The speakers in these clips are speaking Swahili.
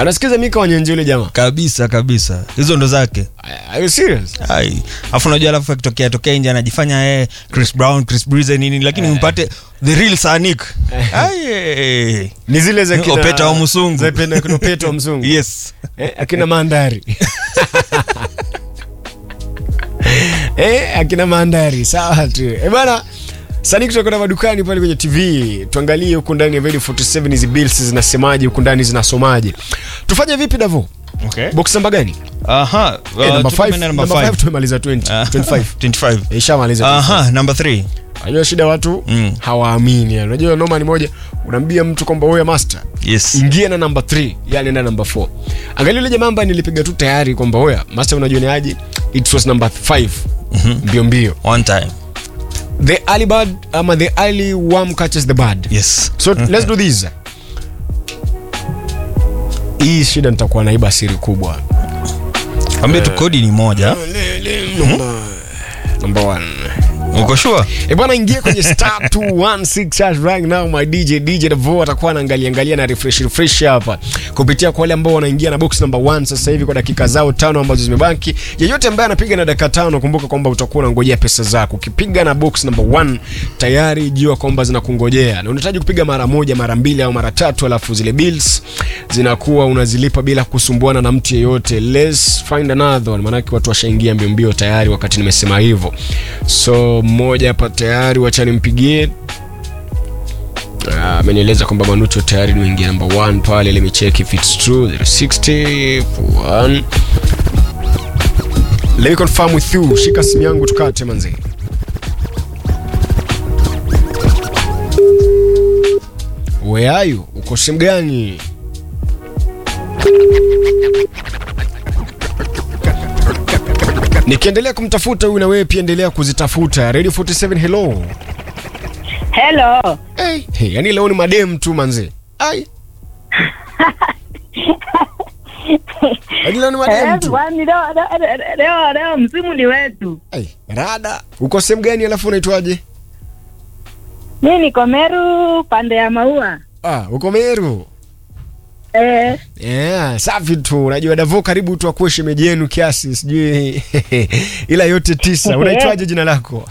anasikiza mika wanyenje yule jamaa kabisa kabisa hizo ndo zake are you serious Ai. afu unajua alafu akitokea tokea nje anajifanya eh, chris brown chris breeze nini lakini mpate the real sanik Ai. ni zile za kina Opeta wa Musungu. za pena kina Opeta wa mzungu yes eh, akina mandari eh, akina mandari sawa tu eh, bana sani kutoka madukani pale kwenye tv tuangalie huku ndani ya Valley 47 hizi bills zinasemaje huku ndani zinasomaje tufanye vipi davo okay. box namba gani aha uh, eh, namba tuko 5 maeneo namba number 5 five. tumemaliza 20 Ah, 25 25 Eh, ishamaliza 25. aha number 3 Unajua shida watu Mm. hawaamini yani. Unajua noma ni moja, unaambia mtu kwamba wewe master yes ingia na namba 3 yani na namba 4. Angalia yule jamaa ambaye nilipiga tu tayari kwamba wewe master unajua ni aje? It was number 5. Mbio mbio. one time The early bird ama the early worm catches the bird. yes So let's do this. Hii shida nitakuwa naiba siri kubwa. ambia tu kodi ni moja Number 1. uko sure E bwana, ingia kwenye star 216 hash right now. My DJ DJ Davo atakuwa anaangalia angalia na refresh refresh hapa kupitia kwa wale ambao wanaingia na box number 1 sasa hivi kwa dakika zao tano ambazo zimebaki. Yeyote ambaye anapiga na dakika tano, kumbuka kwamba utakuwa unangojea pesa zako. Ukipiga na box number 1 tayari jua kwamba zinakungojea, na unahitaji kupiga mara moja, mara mbili au mara tatu, alafu zile bills zinakuwa unazilipa bila kusumbuana na mtu yeyote. Let's find another one, maanake watu washaingia mbio mbio tayari wakati nimesema hivyo. So mmoja hapa tayari, wacha nimpigie. Ah, amenieleza kwamba Manucho tayari nimeingia number 1 pale, let me check if it's true 060 1 Let me confirm with you. Shika simu yangu tukate manzi. Where are you? Uko sehemu gani? Nikiendelea kumtafuta huyu na wewe pia endelea kuzitafuta. Radio 47 hello. Hello. Hey, hey, yani leo ni madem tu manze. Ai. Yaani leo ni madem Eh, tu. kwani leo leo- leo leo msimu ni wetu. Ai, rada. Uko sehemu gani alafu unaitwaje? Mimi niko Meru pande ya maua. Ah, uko Meru. Eh, Yeah, safi tu. Unajua Davo karibu tu akuwe shemeji yenu kiasi sijui. Ila yote tisa. Unaitwaje jina lako?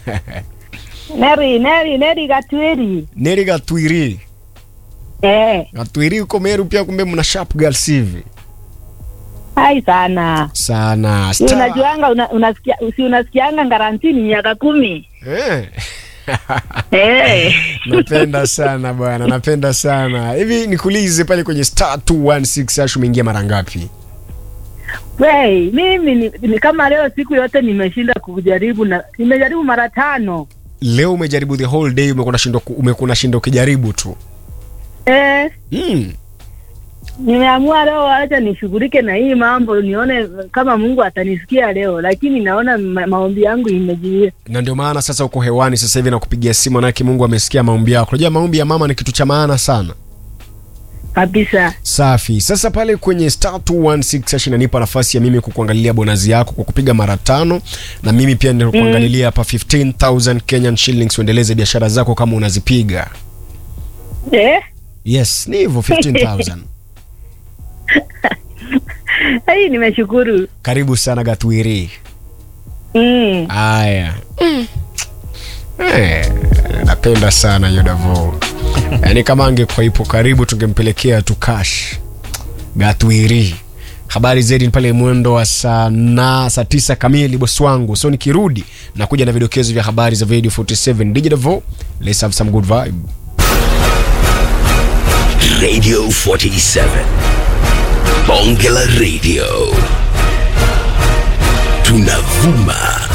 Neri Neri Neri Gatwiri. Neri Gatwiri. Eh, Gatwiri uko Meru pia kumbe mna sharp girls hivi. hai sana. Sana. Si Star. unajuanga una, unasikia si unasikianga garantini miaka kumi. Eh. Eh. napenda sana bwana, napenda sana. Hivi nikuulize pale kwenye star 216 hash umeingia mara ngapi? Wey, mimi ni, ni kama leo siku yote nimeshinda kujaribu na nimejaribu mara tano. Leo umejaribu the whole day, umekuwa unashindwa ku- umekuwa unashinda ukijaribu tu. Eh, Mm. nimeamua leo acha nishughulike na hii mambo nione kama Mungu atanisikia leo, lakini naona ma maombi yangu imejiia. Na ndio maana sasa uko hewani sasa hivi na kupigia simu, manake Mungu amesikia maombi yako. Unajua maombi ya mama ni kitu cha maana sana. kabisa. Safi. Sasa pale kwenye star 216 hash inanipa nafasi ya mimi kukuangalia bonus yako kwa kupiga mara tano, na mimi pia ndio kuangalia hapa 15000 Kenyan shillings, uendeleze biashara zako kama unazipiga. Eh, Yes, ni hivyo 15000. hii nimeshukuru. Karibu sana Gatwiri. Mm. Aya. Eh, napenda sana hiyo Davo. Yaani kama angekuwa ipo karibu tungempelekea tu cash. Gatwiri. Habari zaidi ni pale mwendo wa saa na saa tisa kamili bosi wangu. So nikirudi nakuja na vidokezo vya habari za Radio 47 DJ Davo. Let's have some good vibe. Radio 47. Bonge la Radio. Tunavuma